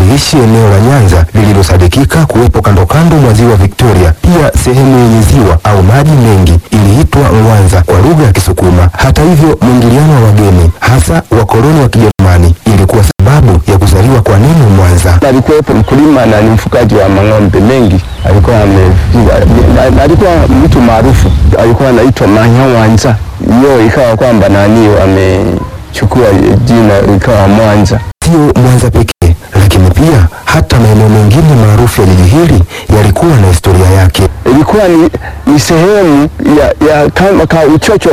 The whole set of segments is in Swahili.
waliishi eneo la Nyanza lililosadikika kuwepo kando kando mwa ziwa Victoria. Pia sehemu yenye ziwa au maji mengi iliitwa Mwanza kwa lugha ya Kisukuma. Hata hivyo, mwingiliano wa wageni hasa wakoloni wa Kijerumani ilikuwa sababu ya kuzaliwa kwa neno Mwanza. alikuwepo mkulima na ni mfugaji wa mang'ombe mengi, alikuwa amefuga, na- alikuwa mtu maarufu, alikuwa anaitwa Manyawanza. Hiyo ikawa kwamba nani wamechukua jina ikawa Mwanza. Sio Mwanza pekee, lakini pia hata maeneo mengine maarufu ya jiji hili yalikuwa na historia yake. Ilikuwa ni, ni sehemu ya, ya kama ka uchocho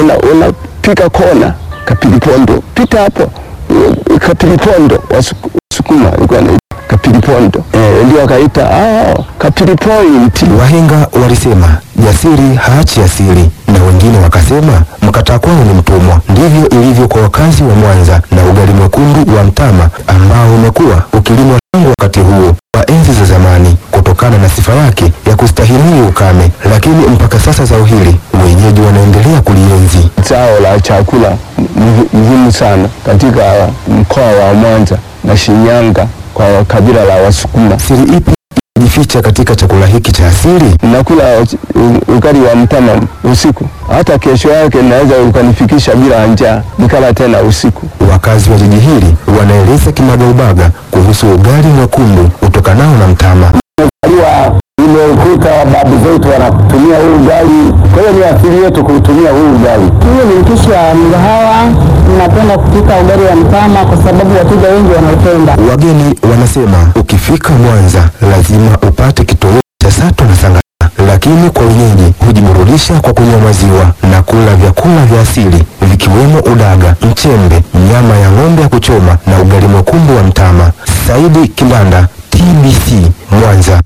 unapika kona kapilipondo, pita hapo kapilipondo, Wasu- Wasukuma ilikuwa na kapilipondo eh, ndio wakaita ah, kapilipoint. Wahenga walisema jasiri haachi asiri, na wengine wakasema mkataa kwao ni mtumwa. Ndivyo ilivyo kwa wakazi wa Mwanza na ugali mwekundu wa mtama ambao umekuwa ukilimwa tangu wakati huo wa enzi za zamani kutokana na sifa yake ya kustahimili ukame, lakini mpaka sasa zao hili wenyeji wanaendelea kulienzi. Zao la chakula muhi- muhimu sana katika mkoa wa Mwanza na Shinyanga kwa kabila la Wasukuma. Siri ipi imejificha katika chakula hiki cha asili? Nakula u- ugali wa mtama usiku, hata kesho yake naweza ukanifikisha bila njaa, nikala tena usiku. Wakazi wa jiji hili wanaeleza kinagaubaga kuhusu ugali mwekundu utokanao na mtama. Aliwa imekuta babu zetu wanatumia huu ugali, kwa hiyo ni asili yetu kutumia huu ugali. Huyo ni mpishi wa mgahawa. Napenda kupika ugali wa mtama kwa sababu wateja wengi wanaupenda. Wageni wanasema ukifika Mwanza lazima upate kitoweo cha sato na sangara, lakini kwa wenyeji hujiburudisha kwa kunywa maziwa na kula vyakula vya asili vikiwemo udaga, mchembe, nyama ya ng'ombe ya kuchoma na ugali mwekundu wa mtama. Saidi Kilanda, TBC Mwanza.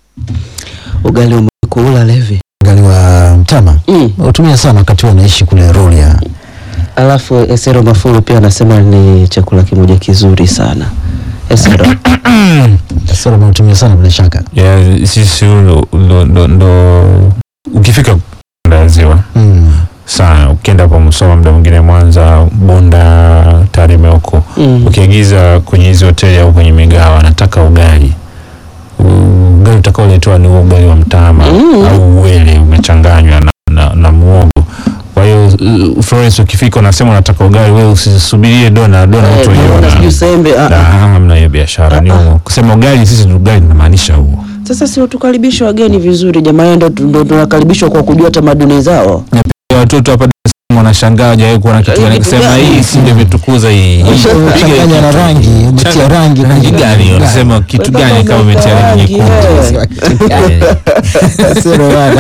Ugali umekula Levi. ugali wa mtama Mm. utumia sana wakati huo naishi kule Rorya. Alafu Esero Mafuru pia anasema ni chakula kimoja kizuri sana. Esero. Sasa unatumia sana bila shaka. ya sisi ndo, ndo, ndo, ndo ukifika kanda ya ziwa Mm. sana ukienda hapo Musoma muda mwingine Mwanza Bunda Tarime huko Mm. ukiagiza kwenye hizi hoteli au kwenye migawa nataka ugali U- ugali utakaoletewa ni huo ugali wa mtama Mm. au uwele umechanganywa na, na, na muogo kwa hiyo uh, Florence ukifika unasema unataka ugali wewe usisubirie dona dona Eh, mtu naona sijui sembe. ah, ah. hamna hiyo biashara ni huo kusema ugali sisi ni ugali tunamaanisha huo Sasa si tukaribishe wageni vizuri jamani, ndo ndo tunakaribishwa kwa kujua tamaduni zao. Ya watoto hapa Dar es Salaam wanashangaa hajawahi kuona kitu gani Kitu kusema gani? hii si ndio imetukuza hii Changanya na rangi, umetia rangi kwenye rangi gani unasema kitu gani kama umetia rangi nyekundu Sero bana.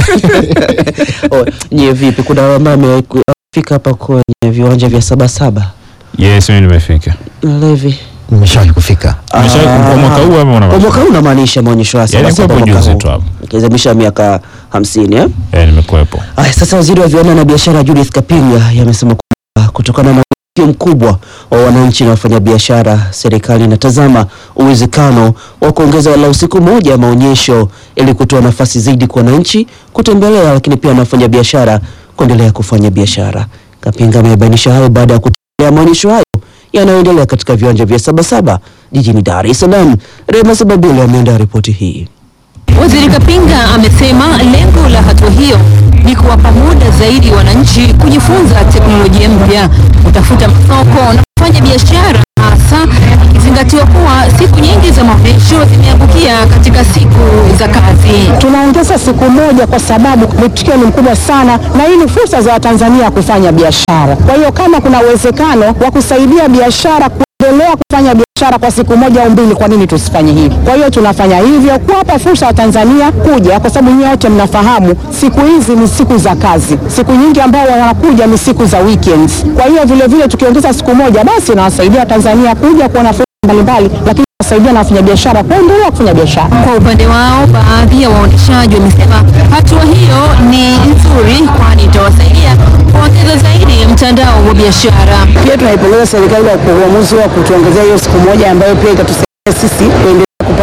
Oh, Nye vipi, kuna ambao amefika hapa kwenye viwanja vya Sabasaba yes mimi nimefika Levi? Nimeshawahi kufika. Umeshawahi Ah. kwa mwaka huu ama una Kwa mwaka huu unamaanisha maonyesho ya yani Sabasaba kwa mwaka juzi huu tu hapo ikiadhimisha miaka hamsini eh? eh nimekuepo Aya, sasa waziri wa viwanda na biashara Judith Kapinga yamesema kwamba kutokana na mwitikio mkubwa wa wananchi na wafanyabiashara, serikali inatazama uwezekano wa kuongeza walau siku moja ya maonyesho ili kutoa nafasi zaidi kwa wananchi kutembelea, lakini pia na wafanyabiashara kuendelea kufanya biashara. Kapinga amebainisha hayo baada ya kutembelea maonyesho hayo yanayoendelea katika viwanja vya Sabasaba jijini Dar es Salaam. Rema Sababile ameandaa ripoti hii. Waziri Kapinga amesema lengo la hatua hiyo ni kuwapa muda zaidi wananchi kujifunza teknolojia mpya, kutafuta masoko na kufanya biashara, hasa ikizingatiwa kuwa siku nyingi za maonyesho zimeangukia katika siku za kazi. Tunaongeza siku moja kwa sababu mwitikio ni mkubwa sana, na hii ni fursa za Watanzania kufanya biashara. Kwa hiyo kama kuna uwezekano wa kusaidia biashara kuendelea kufanya biashara kwa siku moja au mbili, kwa nini tusifanye hivi? Kwa hiyo tunafanya hivyo kuwapa fursa wa Tanzania kuja, kwa sababu nyinyi wote mnafahamu siku hizi ni siku za kazi, siku nyingi ambao wanakuja ni siku za weekends. Kwa hiyo vile vile tukiongeza siku moja, basi inawasaidia Tanzania kuja kuona fursa mbalimbali, lakini inawasaidia na wafanyabiashara kuendelea kufanya biashara. Kwa upande wao, baadhi ya waonyeshaji wamesema hatua hiyo ni nzuri, kwani itawasaidia kuongeza zaidi mtandao wa biashara. Pia tunaipongeza serikali kwa uamuzi wa kutuongezea hiyo siku moja ambayo pia itatusaidia sisi kuendelea kupata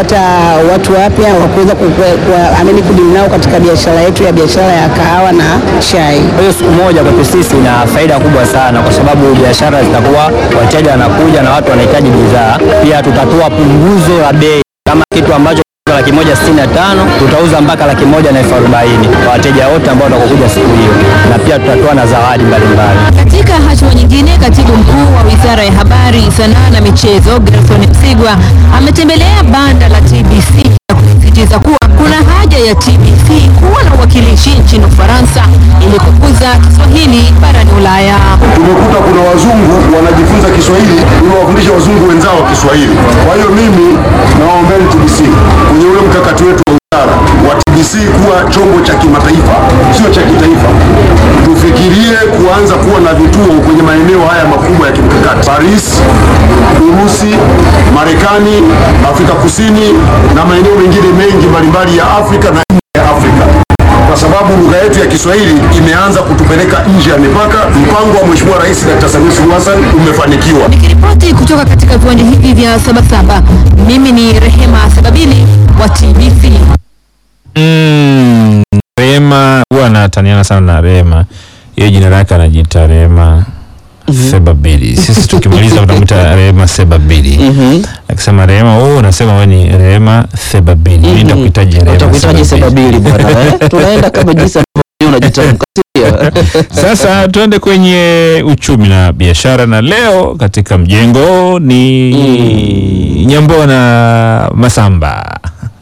kupata watu wapya wa kuweza kuamini kudimu nao katika biashara yetu ya biashara ya kahawa na chai. Kwa hiyo siku moja kwetu sisi ina faida kubwa sana, kwa sababu biashara zitakuwa, wateja wanakuja na watu wanahitaji bidhaa. Pia tutatoa punguzo la bei, kama kitu ambacho laki moja sitini na tano tutauza mpaka laki moja na elfu arobaini kwa wateja wote ambao watakokuja siku hiyo, na pia tutatoa na zawadi mbalimbali. Katika hatua nyingine, katibu mkuu wa Wizara ya Habari, Sanaa na Michezo Gerson Msigwa ametembelea banda la TBC na kusisitiza kuwa kuna haja ya TBC kuwa na uwakilishi nchini Ufaransa ili kukuza Kiswahili barani Ulaya. Tumekuta kuna wazungu wanajifunza Kiswahili ili wafundishe wazungu wenzao Kiswahili. Kwa hiyo mimi nawaombeni TBC kwenye ule mkakati wetu wa wizara wa TBC kuwa chombo cha kimataifa, sio cha kitaifa. Tufikirie kuanza kuwa na vituo kwenye maeneo haya makubwa ya kimkakati: Paris, Urusi, Marekani, Afrika Kusini na maeneo mengine mengi mbalimbali ya Afrika na nje ya Afrika kwa sababu lugha yetu ya Kiswahili imeanza kutupeleka nje ya mipaka. Mpango wa Mheshimiwa Rais Dr. Samia Suluhu Hassan umefanikiwa. Nikiripoti kutoka katika viwanja hivi vya Sabasaba, mimi ni Rehema Sababili wa TBC. Mm, Rema huwa anataniana sana na Rema, hiyo jina lake anajiita Rema Sebabili. Sisi tukimaliza tunamwita Rema Sebabili. Akisema Rema, oh, unasema wewe ni Rema Sebabili. Mimi nitakuhitaji Rema Utakuhitaji Sebabili bwana. eh? Tunaenda kama jinsi ambavyo unajitamka. sio? Sasa tuende kwenye uchumi na biashara, na leo katika mjengo ni Nyambona Masamba.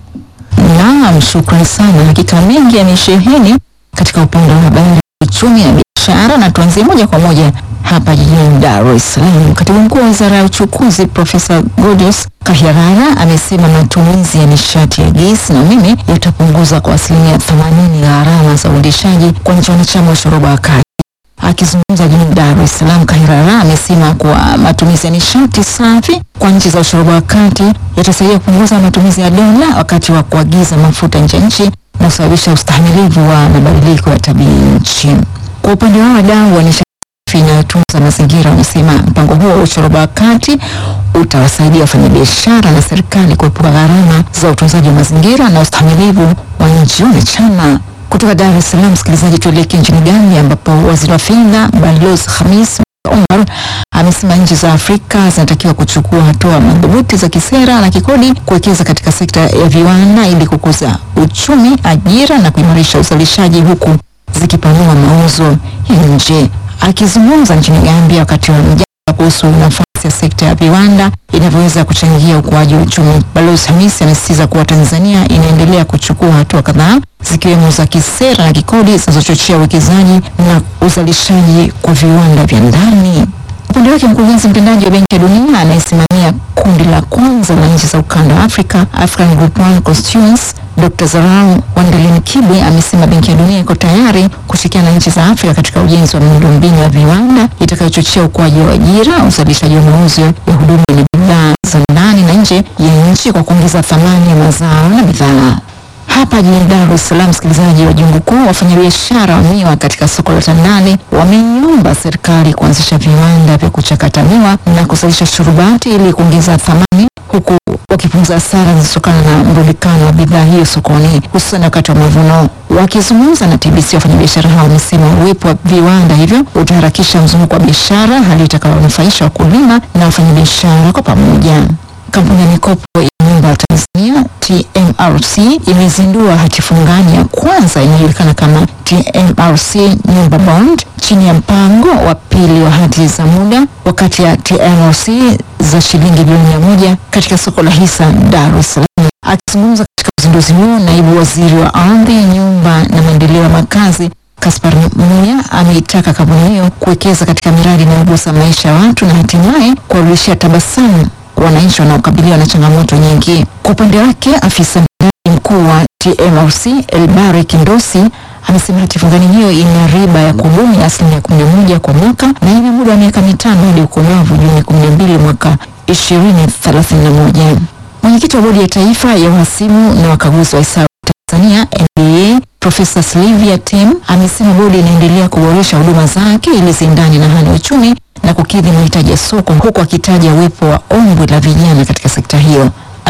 Naam, shukrani sana. Hakika mengi yamesheheni katika upande wa habari, uchumi na biashara, na tuanzie moja kwa moja hapa jijini Dar es Salaam. Katibu mkuu wa wizara ya uchukuzi Profesa Godius Kahyarara amesema matumizi ya nishati ya gesi na umeme yatapunguza kwa asilimia 80 gharama za uendeshaji kwa nchi wanachama wa shoroba ya kati. Akizungumza jijini Dar es Salaam, Kahirara amesema kuwa matumizi ya nishati safi kwa nchi za ushoroba wa kati yatasaidia kupunguza matumizi ya dola wakati wa kuagiza mafuta nje ya nchi na kusababisha ustahimilivu wa mabadiliko ya tabia nchi. Kwa upande wao, wadau wa nishati safi inayotunza mazingira wamesema mpango huo wa ushoroba wa kati utawasaidia wafanyabiashara na serikali kuepuka gharama za utunzaji wa mazingira na ustahimilivu wa nchi wanachama. Kutoka Dar es Salaam, msikilizaji, tuelekee nchini Gambia ambapo waziri wa fedha Balozi Khamis Omar amesema nchi za Afrika zinatakiwa kuchukua hatua madhubuti za kisera na kikodi kuwekeza katika sekta ya viwanda ili kukuza uchumi, ajira na kuimarisha uzalishaji huku zikipanua mauzo ya nje. Akizungumza nchini Gambia wakati wa mjadala kuhusu nafasi ya sekta ya viwanda inavyoweza kuchangia ukuaji wa uchumi, Balozi Hamisi amesisitiza kuwa Tanzania inaendelea kuchukua hatua kadhaa zikiwemo za kisera na kikodi zinazochochea uwekezaji na uzalishaji kwa viwanda vya ndani. Upande wake mkurugenzi mtendaji wa Benki ya Dunia anayesimamia kundi la kwanza la nchi za ukanda wa Afrika, African Group One Constituents, Dr. Zarau Wandelin Kibwe amesema Benki ya Dunia iko tayari kushirikiana na nchi za Afrika katika ujenzi wa miundombinu ya viwanda itakayochochea ukuaji wa ajira, uzalishaji wa mauzo ya huduma na bidhaa za ndani na nje ya nchi kwa kuongeza thamani ya mazao na bidhaa. Hapa jijini Dar es Salaam, msikilizaji wa jungu kuu, wafanyabiashara wa miwa katika soko la Tandale wameiomba serikali kuanzisha viwanda vya kuchakata miwa na kuzalisha shurubati ili kuongeza thamani huku wakipunguza hasara zinazotokana na mrundikano wa bidhaa hiyo sokoni hususan wakati wa mavuno. Wakizungumza na TBC, wafanyabiashara hao wamesema uwepo wa viwanda hivyo utaharakisha mzunguko wa biashara, hali itakayonufaisha wakulima na wafanyabiashara kwa pamoja. Kampuni ya mikopo ya nyumba ya Tanzania TMRC imezindua hati fungani ya kwanza inayojulikana kama TMRC Nyumba Bond chini ya mpango wa pili wa hati za muda wakati ya TMRC za shilingi bilioni mia moja katika soko la hisa Dar es Salaam. Akizungumza katika uzinduzi huo, naibu waziri wa ardhi, nyumba na maendeleo ya makazi Kaspar Muya ameitaka kampuni hiyo kuwekeza katika miradi inayogusa maisha ya watu na hatimaye kuwarudishia tabasamu wananchi wanaokabiliwa na changamoto nyingi. Kwa upande wake, afisa mtendaji mkuu wa TMRC Elbari Kindosi amesema hati fungani hiyo ina riba ya kudumu ya asilimia kumi na moja kwa mwaka na ina muda wa miaka mitano hadi ukomavu Juni kumi na mbili mwaka ishirini thelathini na moja. Mwenyekiti wa bodi ya taifa ya uhasibu na wakaguzi wa hesabu Tanzania NBA Profesa Silvia Tem amesema bodi inaendelea kuboresha huduma zake ili ziendane na hali ya uchumi na kukidhi mahitaji ya soko huku akitaja uwepo wa ombwe la vijana katika sekta hiyo.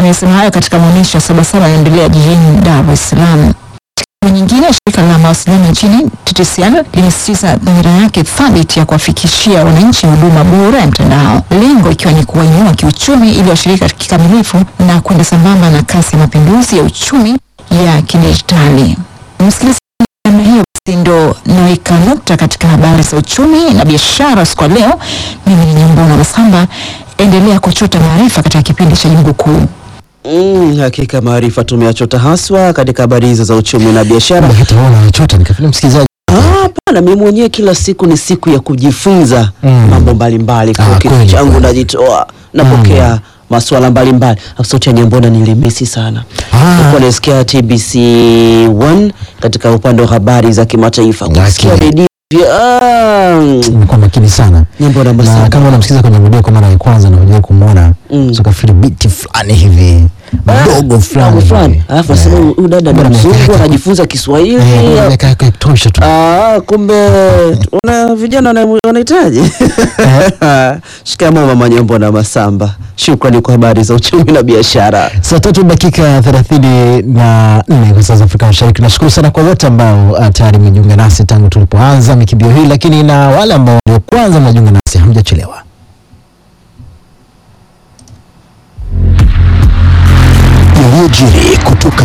amesema hayo katika maonyesho ya Sabasaba yanaendelea jijini Dar es Salaam. Katika nyingine, shirika la mawasiliano nchini TTCL limesisitiza dhamira yake thabiti ya kuwafikishia wananchi huduma bora ya mtandao, lengo ikiwa ni kuwainua kiuchumi ili washiriki kikamilifu na kwenda sambamba na kasi ya mapinduzi ya uchumi ya kidijitali. Msikilizaji, namna hiyo basi ndo naweka nukta katika habari za uchumi na biashara siku ya leo. Mimi ni Nyambona Masamba, endelea kuchota maarifa katika kipindi cha Jungu Kuu. Mm, hakika maarifa tumeyachota haswa katika habari hizo za uchumi na biashara. hata wewe unachota nikafanya msikilizaji Ah, Hapana, mimi mwenyewe kila siku ni siku ya kujifunza Mm. mambo mbalimbali. Kwa Ah, kitu kweli, changu kweli. najitoa, napokea masuala mbalimbali. Sauti ya Nyambona nilimisi sana. Ah. Nilikuwa nasikia TBC 1 katika upande wa habari za kimataifa. Kusikia Lakini- redio ah, nimekuwa makini sana Nyambona na Masamba. kama unamsikiza kwenye video kwa mara ya kwanza na unajua kumwona Mm. so kafiri biti fulani hivi mdogo fulani Mdogo fulani. hivi. Alafu nasema Eh. huyu dada ni Bora mzungu miaka yake- anajifunza Kiswahili. Eh, miaka yake tosha tu Ah, kumbe una vijana wana- wanahitaji. Shikamoo mama Nyambona Masamba. Shukrani kwa habari za uchumi na biashara. saa tatu dakika thelathini na nne kwa saa za Afrika Mashariki. Nashukuru sana kwa wote ambao uh, tayari mmejiunga nasi tangu tulipoanza mikimbio hii, lakini na wale ambao ndio kwanza mnajiunga nasi, hamjachelewa. yaliyojiri kutoka